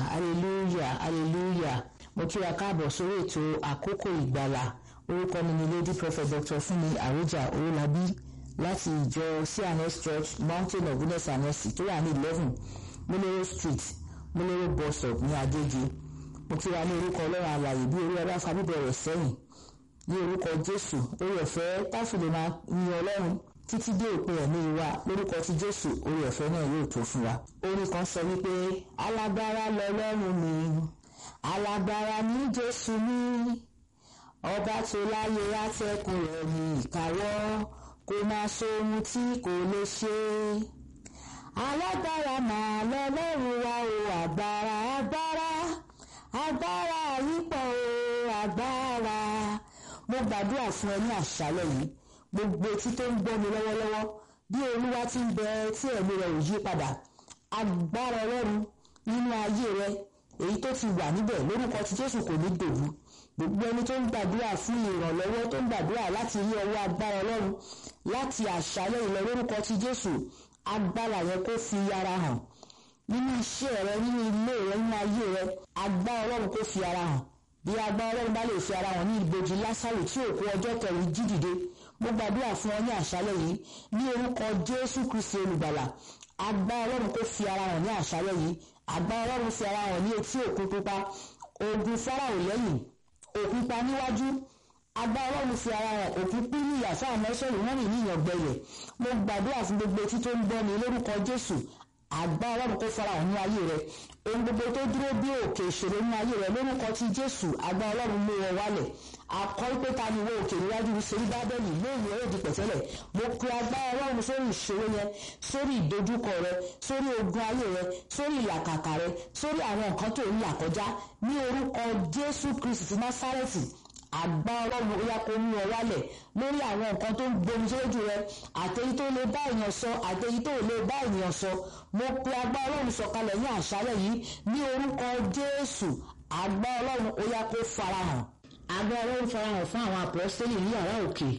hallelujah hallelujah mo kí wa káàbọ̀ sórí ètò àkókò ìgbàlà orúkọ mi ni lady prophet dr fúnmi àròjà owólabí láti ìjọ cns church mountain of goodness and mercy tó wà ní eleven múlẹ́rọ̀ street múlẹ́rọ̀ bus stop ní agége mo kí wa ní orúkọ ọlọ́run àlàyé bí orí ọlá fàbíbẹ̀ rẹ̀ sẹ́yìn ní orúkọ jésù orí ọ̀fẹ́ táfìlì máa yin ọlọ́run títí dé òpin ẹ̀mí wa lórúkọ ti jésù orí ọ̀fẹ́ náà yóò tó fún wa. orin kan sọ wípé alágbára lọlọ́run mi alágbára ní jésù mi ọba tó láyé atẹ́kùn rẹ̀ ní ìkáwọ́ kò máa sóhun tí kò lè ṣe. alágbára máa lọlọ́run wa o agbára agbára agbára yípo o agbára mo gbàdúrà fún ẹ ní àṣálẹ́ yìí gbogbo etí tó ń gbọ́ mi lọ́wọ́lọ́wọ́ bí olúwa ti ń bẹ tí ẹ̀mí rẹ̀ ò yí padà agbára ọlọ́run nínú ayé rẹ èyí tó ti wà níbẹ̀ lórúkọ tí jésù kò ní dòwú gbogbo ẹni tó ń gbàdúrà fún ìrànlọ́wọ́ tó ń gbàdúrà láti rí ọwọ́ agbára ọlọ́run láti àṣálẹ́ ìlọ lórúkọ tí jésù agbára yẹn kó fi ara hàn nínú iṣẹ́ rẹ nínú ilé rẹ nínú ayé rẹ agbára ọlọ́run kó fi ara hàn bí agbára ọlọ́run bá lè fi ara hàn ní ìbòjì lásàrò tí òkú ọjọ́ kẹrin jí dìde mo gbàdúrà fún ọ ní àṣálẹ́ yìí ní orúkọ jésù kristi olùgbàlà agbára ọlọ́run kó fi ara hàn ní àṣálẹ́ yìí agbára ọlọ́run fi ara hàn ní etí òkun pupa ogun fáráò lẹ́yìn òkun pa níwájú agbára ọlọ́run fi ara hàn òkun pín ní ìyà fáwọn mẹ́sọ̀rọ̀ wọ́n rìn ní ìyàngbẹ̀lẹ̀ mo gbàdúrà fún gbogbo etí tó ń gbọ́ mi lórúkọ jésù agbára ọlọ́run kó fara hàn ní ayé rẹ ohun gbogbo tó dúró bí òkè ìṣòro ní ayé rẹ lórúkọ ti jésù agbára ọlọ́run mú wọn wálẹ̀ akọ́ pé ta ni wo òkè níwájú sórí bábẹ́lì lóòrùn ẹ̀rọ di pẹ̀tẹ́lẹ̀ mo pe agbára ọlọ́run sórí ìṣòro yẹn sórí ìdojúkọ rẹ sórí ogun ayé rẹ sórí ìlàkàkà rẹ sórí àwọn nǹkan tó ń là kọjá ní orúkọ jésù kristi ti násárẹ́tì àgbá ọlọ́run ó yá kó mú ọ wálẹ̀ lórí àwọn nǹkan tó ń gbomi sójú rẹ àtẹ̀yí tó lè bá èèyàn sọ àtẹ̀yí tó lè bá ènìyàn sọ mo pe agbá ọlọ́run sọ̀kalẹ̀ ní àṣálẹ̀ yìí ní orúkọ jésù àgbá ọlọ́run ó yá kó farahàn àgbá ọlọ́run farahàn fún àwọn àpọ́sítélì ní yàrá òkè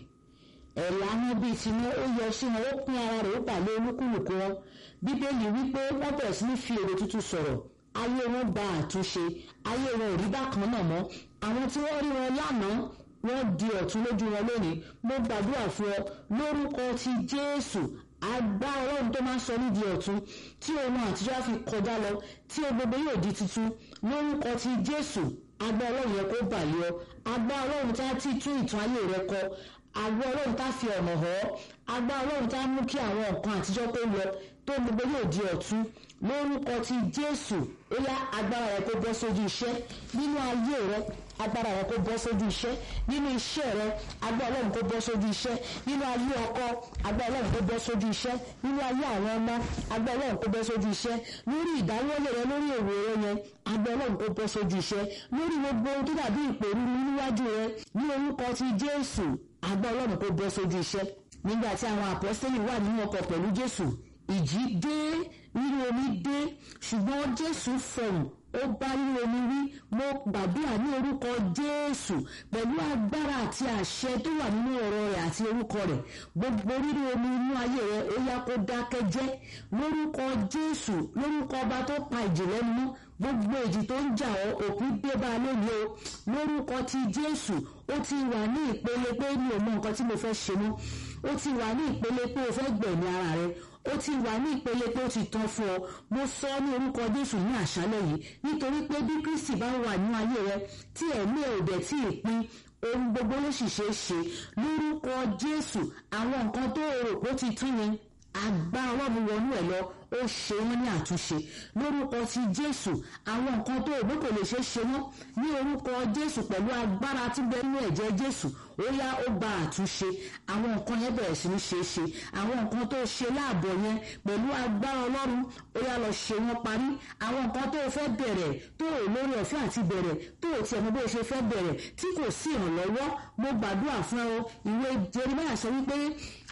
ẹ̀là wọn bíi tiwọn ó yọ sí wọn ó pín ara rẹ̀ ó pàlẹ́ olúkúlùkù wọn bíbélì wípé wọ́n bẹ̀rẹ̀ sí ní fi èrè tuntun sọ̀rọ̀ ayé wọn gba àtúnṣe ayé wọn ò rí bákan náà mọ́ àwọn tí wọ́n rí wọn lánàá wọ́n di ọ̀tún lójú wọn lónìí mo gbàdúrà fún ọ lórúkọ ti jésù agbá ọlọ́run tó máa ń sọ nídìí ọ̀tún tí ohun àtijọ́ fi kọjá lọ tí o gbogbo yóò di tuntun lórúkọ ti jésù agbá ọlọ́run yẹn kó bàlẹ́ ọ agbá ọlọ́run tá ti tún ìtàn ayé rẹ kọ agbá ọlọ́run tá fi ọ̀nà hàn ọ́ agbá ọlọ́run tá mú kí àwọn nǹkan àtijọ́ kó lọ tó gbogbo yóò di ọ̀tún lórúkọ ti jésù ó yá agbára rẹ kó bọ́ sójú iṣẹ́ nínú ayé rẹ agbára rẹ kó bọ́ sójú iṣẹ́ nínú iṣẹ́ rẹ agbára ọlọ́run kó bọ́ sójú iṣẹ́ nínú ayé ọkọ agbára ọlọ́run kó bọ́ sójú iṣẹ́ nínú ayé àwọn ọmọ agbára ọlọ́run kó bọ́ sójú iṣẹ́ lórí ìdáwọ́lé rẹ lórí èrò rẹ yẹn agbára ọlọ́run kó bọ́ sójú iṣẹ́ lórí gbogbo ohun tó dàbí ìpèrú níwájú rẹ ní orúkọ ti jésù agbára ọlọ́run kó bọ́ sójú iṣẹ́ nígbà tí àwọn àpọ́sítélì wà nínú ọkọ̀ pẹ̀lú jésù ìjì dé rírú omi dé ṣùgbọ́n jésù fọ̀hùn ó bá rírú omi wí mo gbàdúrà ní orúkọ jésù pẹ̀lú agbára àti àṣẹ tó wà nínú ọ̀rọ̀ rẹ̀ àti orúkọ rẹ̀ gbogbo rírú omi inú ayé rẹ̀ ó yá kó dákẹ́ jẹ́ lórúkọ jésù lórúkọ ọba tó pa ìjì lẹ́nu mọ́ gbogbo èjì tó ń jà ọ́ òpin dé bá a lónìí o lórúkọ ti jésù ó ti wà ní ìpele pé mi ò mọ nǹkan tí mo fẹ́ ṣe mọ́ ó ti wà ní ìpele pé o fẹ́ gbẹ̀mí ara rẹ ó ti wà ní ìpele pé ó ti tán fún ọ mo sọ ní orúkọ jésù ní àṣálẹ́ yìí nítorí pé bí kristi bá wà ní ayé rẹ tí ẹ̀mí ẹ̀ ò dẹ̀ tí ì pín ohun gbogbo ló sì ṣe é ṣe lórúkọ jésù àwọn nǹkan tó rò pé ó ti tún yẹn àgbá ọlọ́run wọnú ẹ̀ lọ ó ṣe wọ́n ní àtúnṣe lórúkọ ti jésù àwọn nǹkan tó òbí kò lè ṣe é ṣe wọ́n ní orúkọ jésù pẹ̀lú agbára tí bẹ nínú ẹ̀jẹ̀ jésù ó yá ó gba àtúnṣe àwọn nǹkan yẹn bẹ̀rẹ̀ sí ní ṣe é ṣe àwọn nǹkan tó ṣe láàbọ̀ yẹn pẹ̀lú agbára ọlọ́run ó yá lọ ṣe wọ́n parí àwọn nǹkan tó fẹ́ bẹ̀rẹ̀ tó ò lórí ọ̀fẹ́ àti bẹ̀rẹ̀ tó ò tiẹ̀ mọ bó ṣe fẹ́ bẹ̀rẹ̀ tí kò sí ìrànlọ́wọ́ mo gbàdúrà fún ọ ìwé jeremiah sọ wípé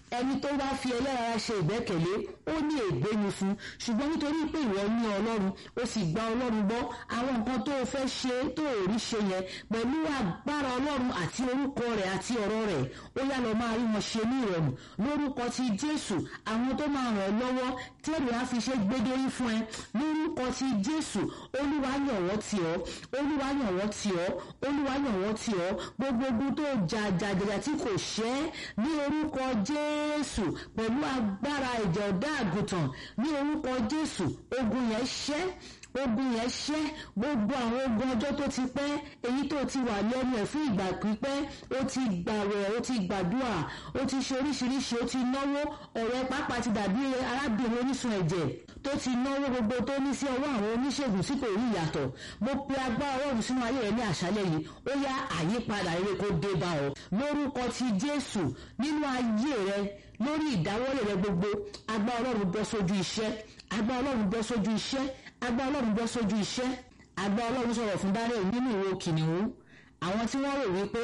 ẹni tó bá fi ẹlẹ́rara ṣe ìgbẹ́kẹ̀lé ó ní ègbé ni fún ṣùgbọ́n nítorí pé ìwọ ní ọlọ́run ó sì gba ọlọ́run gbọ́ àwọn nǹkan tó o fẹ́ ṣe tó o rí ṣe yẹn pẹ̀lú agbára ọlọ́run àti orúkọ rẹ̀ àti ọ̀rọ̀ rẹ̀ ó yá lọ máa rí wọn ṣe ní ìrọ̀rùn lórúkọ ti jésù àwọn tó máa ràn ọ́ lọ́wọ́ tẹ́lẹ̀ á fi ṣe gbédérí fún ẹ lórúkọ ti jésù olúwa yàn wọ́n tì ọ́ olúwa yàn wọ́n tì ọ́ olúwa yàn wọ́n tì ọ́ gbogbo ogun tó jà jàjàjà tí kò ṣẹ́ ní orúkọ jésù pẹ̀lú agbára ìjà ọ̀dá àgùntàn ní orúkọ jésù ogun yẹn ṣẹ́ ogun yẹn ṣẹ́ gbogbo àwọn ogun ọjọ́ tó ti pẹ́ èyí tó ti wà lẹ́nu ẹ̀ fún ìgbà pípẹ́ ó ti gbàwẹ̀ ó ti gbàdúrà ó ti ṣe oríṣiríṣi ó ti náwó ọ̀rẹ́ pápá ti dàbí arábìnrin onísun ẹ̀jẹ̀ tó ti náwó gbogbo tó ní sí ọwọ́ àwọn oníṣègùn tí kò rí ìyàtọ̀ mo pe agbára ọlọ́run sínú ayé rẹ ní àṣálẹ́ yìí ó yá àyípadà eré kó dé bá ọ lórúkọ ti jésù nínú ayé rẹ lórí ìdáwọ́lé rẹ gbogbo agbára ọlọ́run bọ́ sójú iṣẹ́ agbára ọlọ́run bọ́ sójú iṣẹ́ agbá ọlọ́run bọ́ sójú iṣẹ́ agbá ọlọ́run sọ̀rọ̀ fún daniel nínú ìwo kìnìún àwọn tí wọ́n rò wípé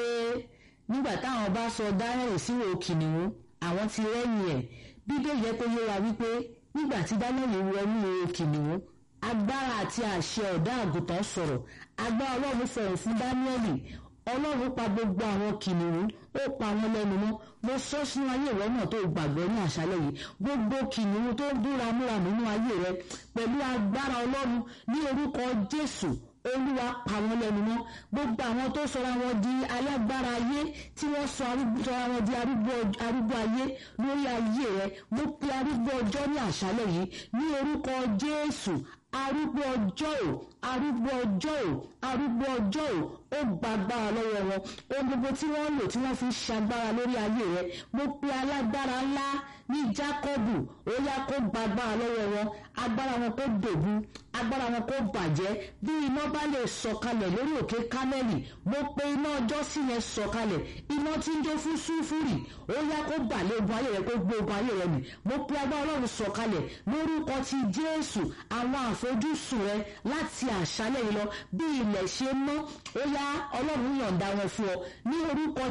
nígbà táwọn bá sọ daniel síwò kìnìún àwọn ti rẹ́yìn ẹ̀ bíbélì yẹ kó yé wa wípé nígbà tí daniel wọnú ìwo kìnìún agbára àti àṣẹ ọ̀dá àgùntàn sọ̀rọ̀ agbá ọlọ́run fọ̀rọ̀ fún daniel ọlọ́run pa gbogbo àwọn kìnìún ó pa wọn lẹ́nu mọ́ mo sọ sínú ayé rẹ náà tó gbàgbọ́ ní àṣálẹ́ yìí gbogbo kìnìún tó ń dúra múra nínú ayé rẹ pẹ̀lú agbára ọlọ́run ní orúkọ jésù olúwa pa wọn lẹ́nu mọ́ gbogbo àwọn tó sọra wọn di alágbára ayé tí wọ́n sọ sọra wọn di arúgbó ayé lórí ayé rẹ mo pe arúgbó ọjọ́ ní àṣálẹ́ yìí ní orúkọ jésù arúgbó ọjọ́ ò arúgbó ọjọ́ ò arúgbó ọjọ́ ò ó gbàgbára lọ́wọ́ wọn ohun gbogbo tí wọ́n lò tí wọ́n fi ṣagbára lórí ayé rẹ mo pe alágbára ńlá ní jákọ́bù ó yá kó gbàgbára lọ́wọ́ wọn agbára wọn kó dògún agbára wọn kó bàjẹ́ bí iná bá lè sọ̀kalẹ̀ lórí òkè kámẹ́lì mo pe iná ọjọ́ sí yẹn sọ̀kalẹ̀ iná tí ń jó fún súfúrì ó yá kó bàlẹ̀ ogun ayé rẹ kó gbé ogun ayé rẹ mì mo pe agbára ọlọ́run sọ̀kalẹ̀ lórúkọ ti jésù àwọn àfojúsùn rẹ láti àṣálẹ̀ yìí lọ bí ilẹ̀ ṣe mọ́ ó yá ọlọ́run yọ̀ǹda wọn fún ọ ní orúkọ